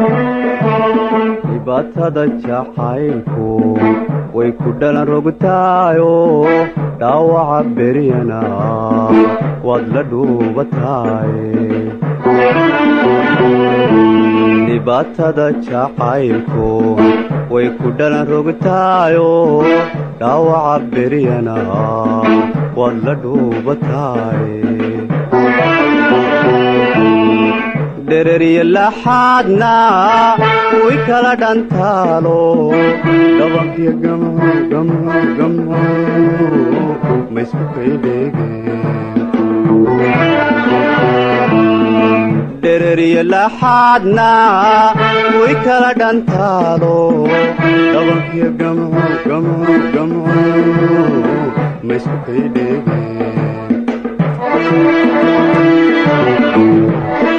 dhibaatada jacaylku way ku dhalan rogtaayo dhaawaca beryana waad la dhuubataay dhibaatada jacaylku way ku dhalan rogtaayo dhaawaca beryana waad la dhuubataay dhereriya laxaadna way kala dhantaalo dhabankiyo gamco gamco gamco maysku kaydheegeen dhereriya laxaadna way kala dhantaalo dhabankiyo gamco gamco gamco maysku kaydheegeen